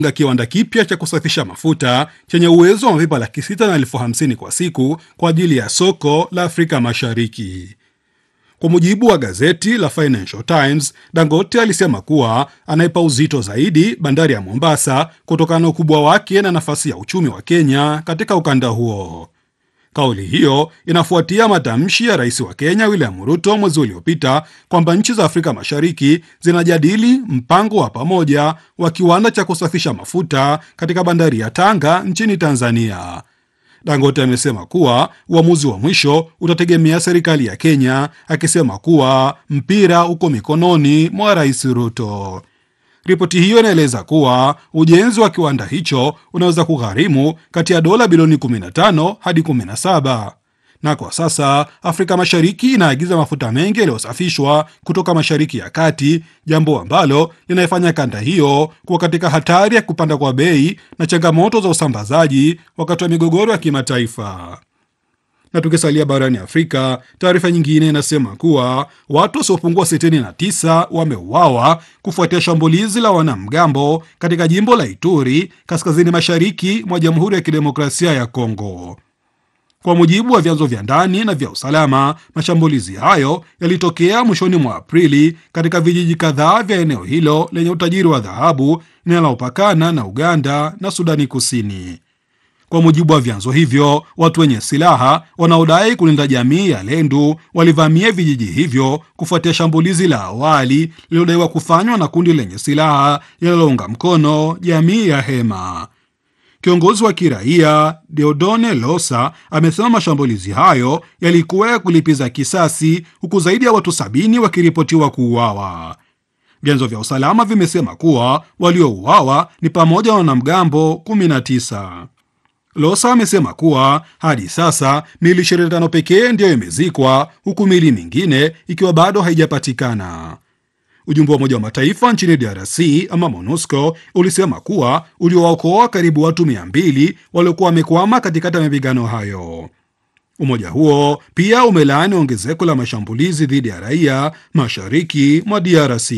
kiwanda kipya cha kusafisha mafuta chenye uwezo wa mapipa laki sita na elfu hamsini kwa siku kwa ajili ya soko la Afrika Mashariki. Kwa mujibu wa gazeti la Financial Times, Dangote alisema kuwa anaipa uzito zaidi bandari ya Mombasa kutokana na ukubwa wake na nafasi ya uchumi wa Kenya katika ukanda huo. Kauli hiyo inafuatia matamshi ya rais wa Kenya William Ruto mwezi uliopita kwamba nchi za Afrika Mashariki zinajadili mpango wa pamoja wa kiwanda cha kusafisha mafuta katika bandari ya Tanga nchini Tanzania. Dangote amesema kuwa uamuzi wa mwisho utategemea serikali ya Kenya, akisema kuwa mpira uko mikononi mwa rais Ruto. Ripoti hiyo inaeleza kuwa ujenzi wa kiwanda hicho unaweza kugharimu kati ya dola bilioni 15 hadi 17, na kwa sasa Afrika Mashariki inaagiza mafuta mengi yaliyosafishwa kutoka Mashariki ya Kati, jambo ambalo linaifanya kanda hiyo kuwa katika hatari ya kupanda kwa bei na changamoto za usambazaji wakati wa migogoro ya kimataifa. Na tukisalia barani Afrika, taarifa nyingine inasema kuwa watu wasiopungua 69 wameuawa kufuatia shambulizi la wanamgambo katika jimbo la Ituri, kaskazini mashariki mwa Jamhuri ya Kidemokrasia ya Kongo. Kwa mujibu wa vyanzo vya ndani na vya usalama, mashambulizi hayo yalitokea mwishoni mwa Aprili katika vijiji kadhaa vya eneo hilo lenye utajiri wa dhahabu linalopakana na Uganda na Sudani Kusini. Kwa mujibu wa vyanzo hivyo, watu wenye silaha wanaodai kulinda jamii ya Lendu walivamia vijiji hivyo kufuatia shambulizi la awali lililodaiwa kufanywa na kundi lenye silaha linalounga mkono jamii ya Hema. Kiongozi wa kiraia Deodone Losa amesema mashambulizi hayo yalikuwa ya kulipiza kisasi, huku zaidi ya watu sabini wakiripotiwa kuuawa. Vyanzo vya usalama vimesema kuwa waliouawa ni pamoja na wanamgambo 19. Losa amesema kuwa hadi sasa mili 25 pekee ndiyo imezikwa huku mili mingine ikiwa bado haijapatikana. Ujumbe wa Umoja wa Mataifa nchini DRC ama MONUSCO ulisema kuwa uliowaokoa karibu watu 200 waliokuwa wamekwama katikati ya mapigano hayo. Umoja huo pia umelaani ongezeko la mashambulizi dhidi ya raia mashariki mwa DRC.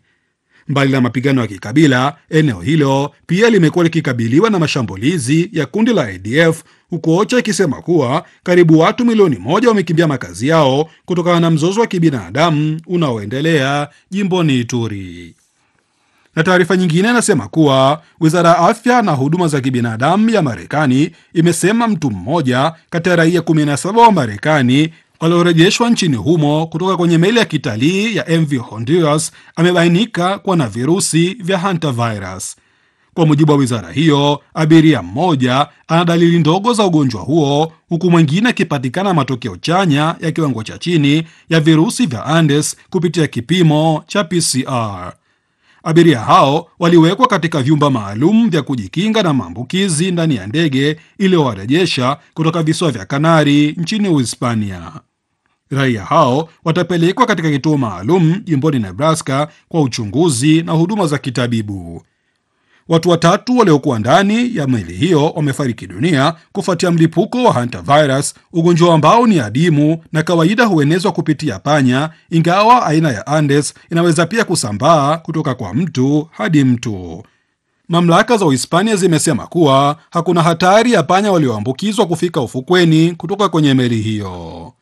Mbali na mapigano ya kikabila, eneo hilo pia limekuwa likikabiliwa na mashambulizi ya kundi la ADF, huku OCHA ikisema kuwa karibu watu milioni moja wamekimbia makazi yao kutokana na mzozo wa kibinadamu unaoendelea jimboni Ituri. Na taarifa nyingine inasema kuwa wizara ya afya na huduma za kibinadamu ya Marekani imesema mtu mmoja kati ya raia 17 wa Marekani waliorejeshwa nchini humo kutoka kwenye meli ya kitalii ya MV Honduras amebainika kuwa na virusi vya hantavirus. Kwa mujibu wa wizara hiyo, abiria mmoja ana dalili ndogo za ugonjwa huo, huku mwingine akipatikana matokeo chanya ya kiwango cha chini ya virusi vya Andes kupitia kipimo cha PCR. Abiria hao waliwekwa katika vyumba maalum vya kujikinga na maambukizi ndani ya ndege iliyowarejesha kutoka visiwa vya Kanari nchini Uhispania. Raia hao watapelekwa katika kituo maalum jimboni Nebraska kwa uchunguzi na huduma za kitabibu. Watu watatu waliokuwa ndani ya meli hiyo wamefariki dunia kufuatia mlipuko wa hantavirus, ugonjwa ambao ni adimu na kawaida huenezwa kupitia panya, ingawa aina ya Andes inaweza pia kusambaa kutoka kwa mtu hadi mtu. Mamlaka za Uhispania zimesema kuwa hakuna hatari ya panya walioambukizwa kufika ufukweni kutoka kwenye meli hiyo.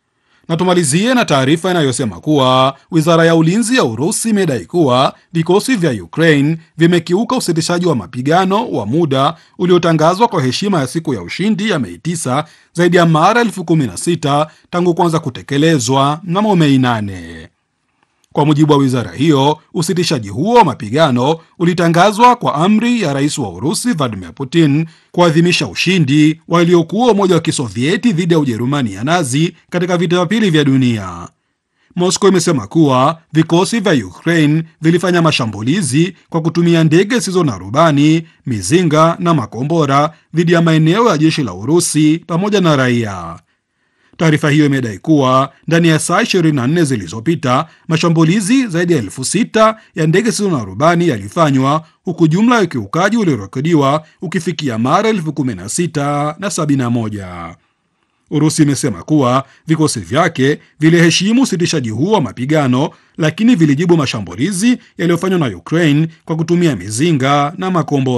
Na tumalizie na taarifa inayosema kuwa wizara ya ulinzi ya Urusi imedai kuwa vikosi vya Ukraine vimekiuka usitishaji wa mapigano wa muda uliotangazwa kwa heshima ya siku ya ushindi ya Mei 9 zaidi ya mara elfu kumi na sita tangu kuanza kutekelezwa mnamo Mei 8. Kwa mujibu wa wizara hiyo, usitishaji huo wa mapigano ulitangazwa kwa amri ya rais wa Urusi Vladimir Putin kuadhimisha ushindi waliokuwa Umoja wa Kisovieti dhidi ya Ujerumani ya Nazi katika vita vya pili vya dunia. Moscow imesema kuwa vikosi vya Ukraine vilifanya mashambulizi kwa kutumia ndege zisizo na rubani, mizinga na makombora dhidi ya maeneo ya jeshi la Urusi pamoja na raia. Taarifa hiyo imedai kuwa ndani ya saa 24 zilizopita mashambulizi zaidi ya elfu sita ya ndege zisizo na rubani yalifanywa huku jumla ya ukiukaji uliorekodiwa ukifikia mara elfu kumi na sita na sabini na moja. Urusi imesema kuwa vikosi vyake viliheshimu usitishaji huo wa mapigano, lakini vilijibu mashambulizi yaliyofanywa na Ukraine kwa kutumia mizinga na makombora.